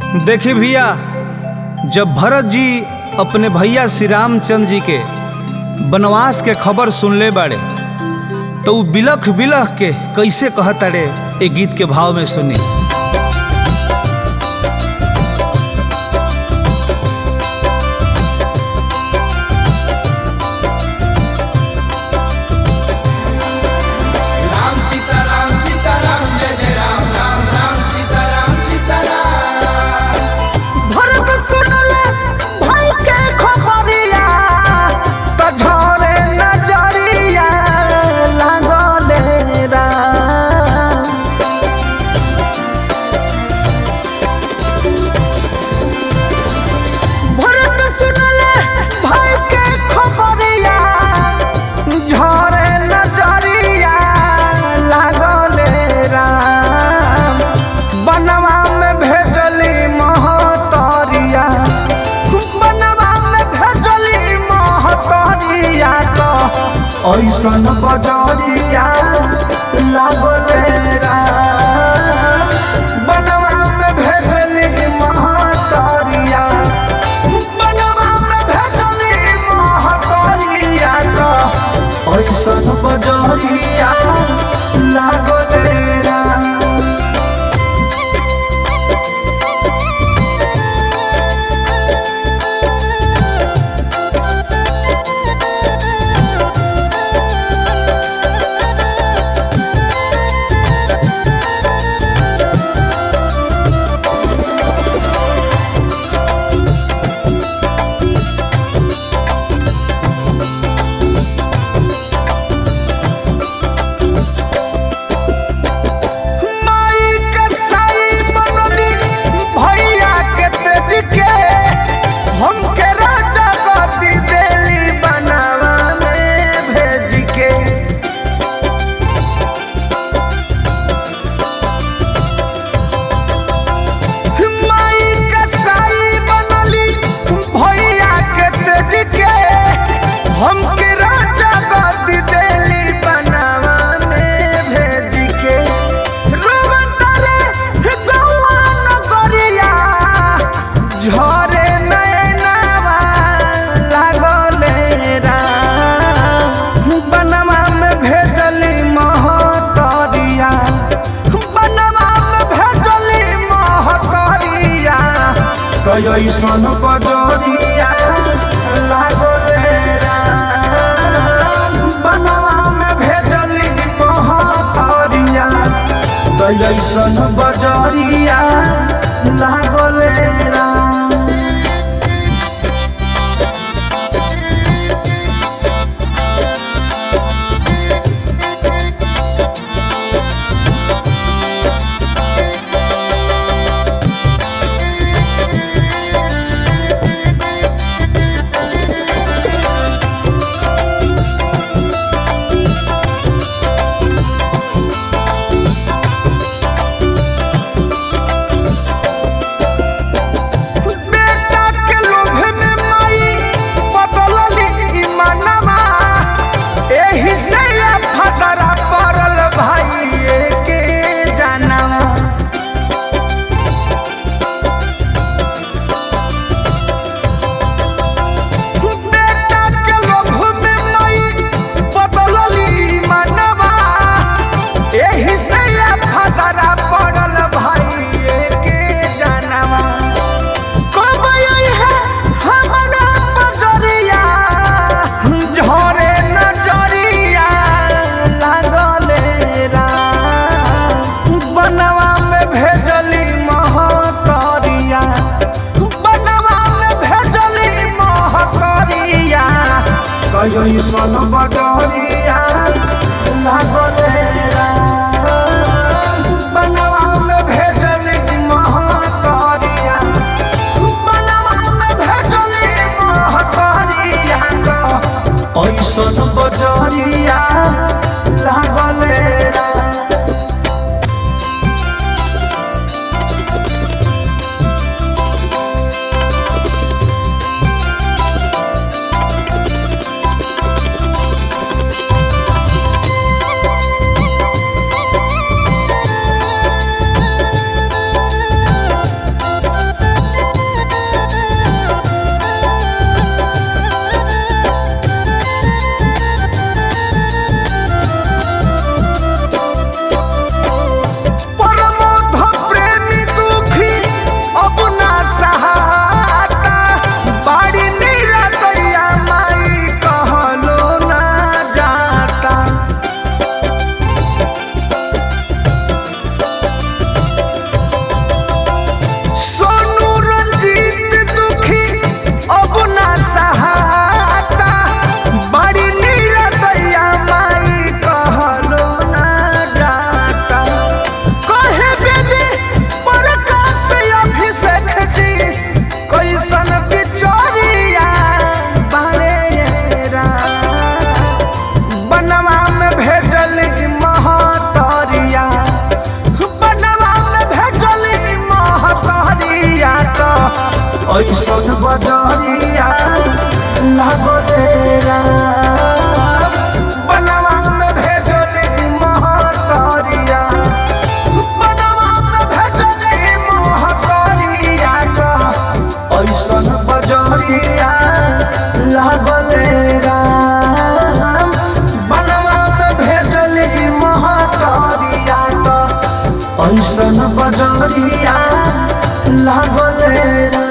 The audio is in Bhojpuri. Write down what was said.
देखी भैया जब भरत जी अपने भैया श्री रामचंद्र जी के वनवास के खबर सुनले बाड़े तो उ बिलख बिलख के कैसे कहताड़े ए गीत के भाव में सुनी राम सीता राम सीता राम जय जय राम राम राम सीता राम सीता राम भरत सुनले भाई के खबरिया त झरे नजरिया लागले राम भरत सुनले भाई के खबरिया झरे नजरिया लागले राम बनवा में भेजली महतरिया बनवा में भेजली महतरिया तो ऐसन बजरिया लागले राम बनवा में भेजली महतरिया बनवा में भेजली महतरिया तो ऐसन बजरिया लागले राम माई के साई बनली भैया के तेज के हमके राजा गति देली बनावा में भेज के माई के साई बनली भैया के तेज के हमके राजा गति देली बनावा में भेज के रोवतारे गौआ नगरिया झरे नैनावा लागले राम बनवा में भेजली महतरिया बनवा में भेजली महतरिया कैसन बजरिया लागले राम बनवा में भेजली महतरिया कैसन बजरिया लागले राम बेटा के लोभ में माई बदलली ईमानवा एही से ये फदरा पड़ल भाई के जानवा बेटा के लोभ में माई बदलली ईमानवा एही से ये फदरा पड़ल भाई के जानवा कब आई है हमारा बजरिया झरे नजरिया लागले राम बनवा में भेजली महतरिया बनवा में भेजली महतरिया कैसन बजरिया लागले राम बनवा में भेजली महतरिया बनवा में भेजली महतरिया तो ऐसन बजरिया लागले राम ऐसन बजरिया लागले राम बनवा में भेजली महतरिया बनवा में भेजली महतरिया का ऐसन बजरिया लागले राम बनवा में भेजली महतरिया का ऐसन बजरिया लागले राम